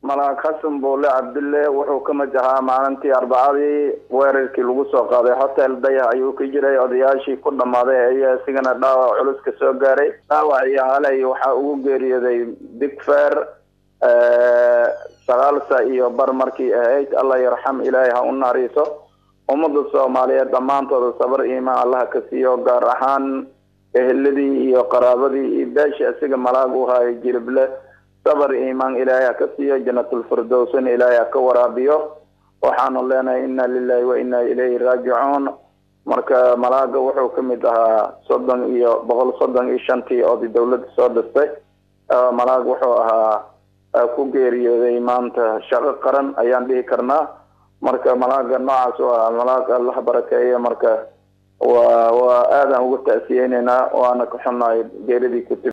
malaag xasan buule cabdille wuxuu ka mid ahaa maalintii arbacadii weerarkii lagu soo qaaday hotel dayax ayuu ka jiray odayaashii ku dhammaaday ayaa isigana dhaawac culus ka soo gaaray dhaawac iyo halay waxaa ugu geeriyooday big fair sagaalsa iyo bar markii ahayd allah yarxam ilaahay ha u naariiso ummadda soomaaliyeed dhammaantooda sabar iimaan allaha ka siiyo gaar ahaan eheladii iyo qaraabadii iyo beesha isaga malaag u hayo jilible sabar iimaan ilaahay ha ka siiyo janatulfirdowsna ilaahay ha ka waraabiyo waxaanu leenahay inna lilahi wa inna ilayhi raajicuun marka malaaga wuxuu ka mid ahaa soddon iyo boqol soddon iyo shantii oday dawladda soo dhistay malaag wuxuu ahaa ku geeriyooday maanta shaqo qaran ayaan dhihi karnaa marka malaaga noocaas waa malaag allah barakeeya marka waa waa aadaan uga ta'siyeyneynaa waana ka xunnahay geeridii ku timi